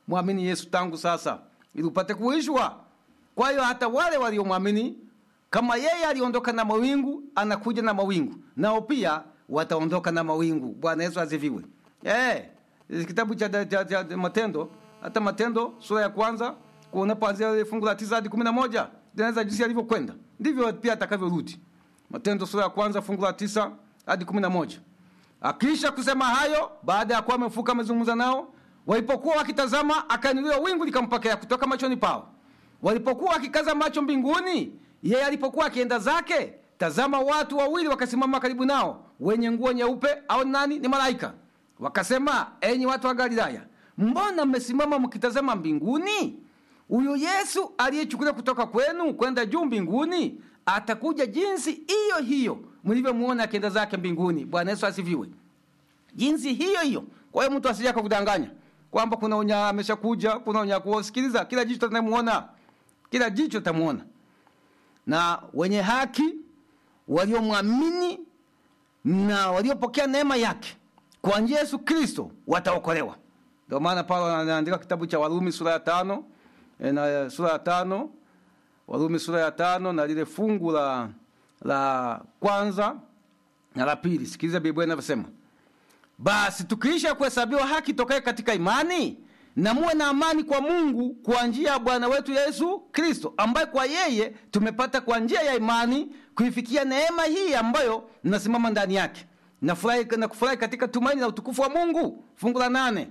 mwamini Yesu tangu sasa, ili upate kuishwa. Kwa hiyo hata wale waliomwamini kama yeye aliondoka na mawingu, anakuja na mawingu, nao pia wataondoka na mawingu. Bwana Yesu asifiwe. Eh, kitabu cha, cha, cha, cha Matendo, hata Matendo sura ya kwanza unapoanzia ile fungu la tisa hadi kumi na moja linaweza jinsi alivyokwenda ndivyo pia atakavyorudi. Matendo sura ya kwanza fungu la tisa hadi kumi na moja. Akisha kusema hayo, baada ya kuwa amefuka amezungumza nao, walipokuwa wakitazama, akainuliwa wingu likampokea kutoka machoni pao. Walipokuwa wakikaza macho mbinguni, yeye alipokuwa akienda zake, tazama, watu wawili wakasimama karibu nao, wenye nguo nyeupe, au nani? Ni malaika. Wakasema, enyi watu wa Galilaya, mbona mmesimama mkitazama mbinguni? Huyu Yesu aliyechukuliwa kutoka kwenu kwenda juu mbinguni atakuja jinsi hiyo hiyo mlivyomuona akienda zake mbinguni. Bwana Yesu asifiwe. Jinsi hiyo hiyo. Kwa hiyo mtu asije akakudanganya kwamba kuna unya ameshakuja, kuna unya kusikiliza. Kila jicho litamuona, kila jicho litamuona, na wenye haki waliomwamini na waliopokea neema yake kwa njia Yesu Kristo wataokolewa. Ndio maana Paulo anaandika kitabu cha Warumi sura ya tano na sura ya tano Warumi sura ya tano na lile fungu la, la kwanza na la pili. Sikiliza Biblia inavyosema: basi tukiisha kuhesabiwa haki tokaye katika imani, na muwe na amani kwa Mungu kwa njia ya Bwana wetu Yesu Kristo, ambaye kwa yeye tumepata kwa njia ya imani kuifikia neema hii ambayo mnasimama ndani yake, na furahi na kufurahi katika tumaini la utukufu wa Mungu. Fungu la nane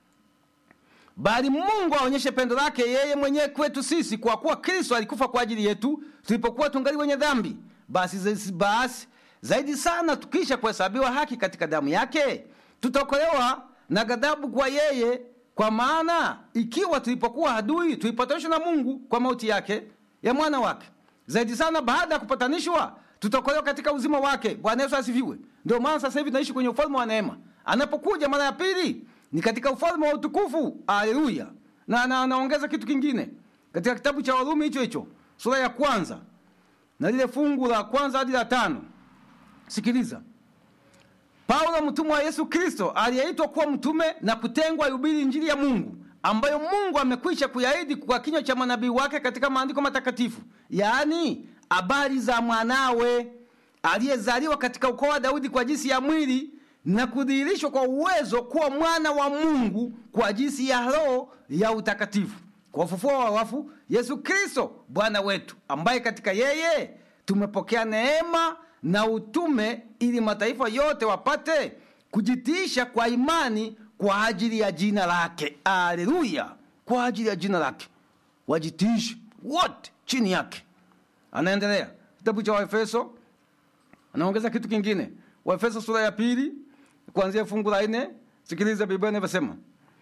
bali Mungu aonyeshe pendo lake yeye mwenyewe kwetu sisi, kwa kuwa Kristo alikufa kwa ajili yetu tulipokuwa tungali wenye dhambi. Basi, basi zaidi sana tukisha kuhesabiwa haki katika damu yake, tutaokolewa na ghadhabu kwa yeye. Kwa maana ikiwa tulipokuwa adui tulipatanishwa na Mungu kwa mauti yake ya mwana wake, zaidi sana baada ya kupatanishwa tutaokolewa katika uzima wake. Bwana Yesu asifiwe. Ndio maana sasa hivi tunaishi kwenye ufalme wa neema. Anapokuja mara ya pili ni katika ufalme wa utukufu. Haleluya! Na anaongeza kitu kingine katika kitabu cha Warumi hicho hicho sura ya kwanza na lile fungu la kwanza hadi la tano. Sikiliza, Paulo mtumwa wa Yesu Kristo aliyeitwa kuwa mtume na kutengwa ihubiri injili ya Mungu ambayo Mungu amekwisha kuyaahidi kwa kinywa cha manabii wake katika maandiko matakatifu, yaani habari za mwanawe aliyezaliwa katika ukoo wa Daudi kwa jinsi ya mwili na kudhihirishwa kwa uwezo kuwa mwana wa Mungu kwa jinsi ya Roho ya utakatifu, kwa ufufuo wa wafu, Yesu Kristo Bwana wetu, ambaye katika yeye tumepokea neema na utume, ili mataifa yote wapate kujitiisha kwa imani kwa ajili ya jina lake. Aleluya! Kwa ajili ya jina lake wajitiishe wote chini yake. Anaendelea kitabu cha Waefeso, anaongeza kitu kingine. Waefeso sura ya pili kuanzia fungu la nne. Sikiliza Biblia inavyosema: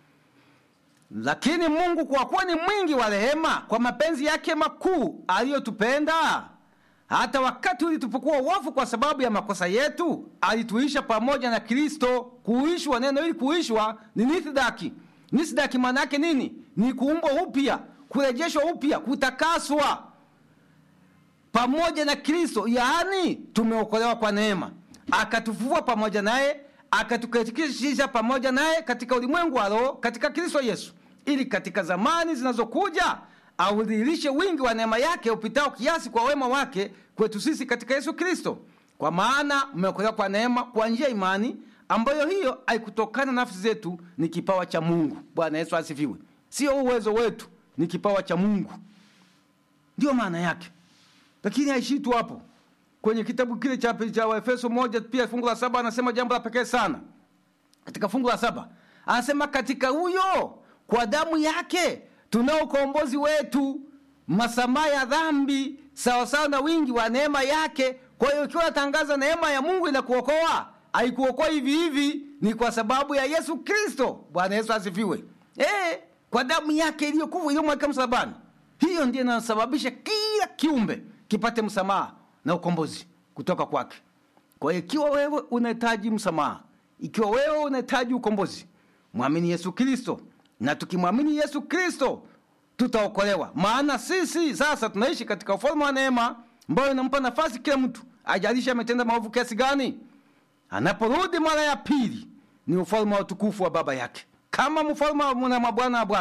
lakini Mungu kwa kuwa ni mwingi wa rehema, kwa mapenzi yake makuu aliyotupenda, hata wakati ulitupokuwa wafu kwa sababu ya makosa yetu, alituisha pamoja na Kristo. Kuishwa, neno hili kuishwa ni nithdaki. Nithdaki maana yake nini? Ni kuumbwa upya, kurejeshwa upya, kutakaswa pamoja na Kristo, yaani tumeokolewa kwa neema, akatufufua pamoja naye akatuketisha pamoja naye katika ulimwengu wa roho katika Kristo Yesu, ili katika zamani zinazokuja audhihirishe wingi wa neema yake upitao kiasi kwa wema wake kwetu sisi katika Yesu Kristo. Kwa maana mmeokolewa kwa neema kwa njia ya imani, ambayo hiyo haikutokana na nafsi zetu, ni kipawa cha Mungu. Bwana Yesu asifiwe. Sio uwezo wetu, ni kipawa cha Mungu, ndiyo maana yake. Lakini haishii tu hapo kwenye kitabu kile cha cha Waefeso moja pia fungu la saba anasema jambo la pekee sana. Katika fungu la saba anasema katika huyo kwa damu yake tunao ukombozi wetu, masamaha ya dhambi, sawasawa na wingi wa neema yake. Kwa hiyo ikiwa natangaza neema ya Mungu inakuokoa, haikuokoa hivi hivi, ni kwa sababu ya Yesu Kristo. Bwana Yesu asifiwe. Eh, kwa damu yake iliyokufa iliyomwagika msalabani, hiyo ndiyo inasababisha kila kiumbe kipate msamaha na ukombozi kutoka kwake. Kwa hiyo ikiwa wewe unahitaji msamaha, ikiwa wewe unahitaji ukombozi, mwamini Yesu Kristo, na tukimwamini Yesu Kristo tutaokolewa. Maana sisi sasa tunaishi katika ufalme wa neema ambayo inampa nafasi kila mtu, ajalisha ametenda maovu kiasi gani. Anaporudi mara ya pili, ni ufalme wa utukufu wa Baba yake, kama mfalme wa Bwana wa Bwana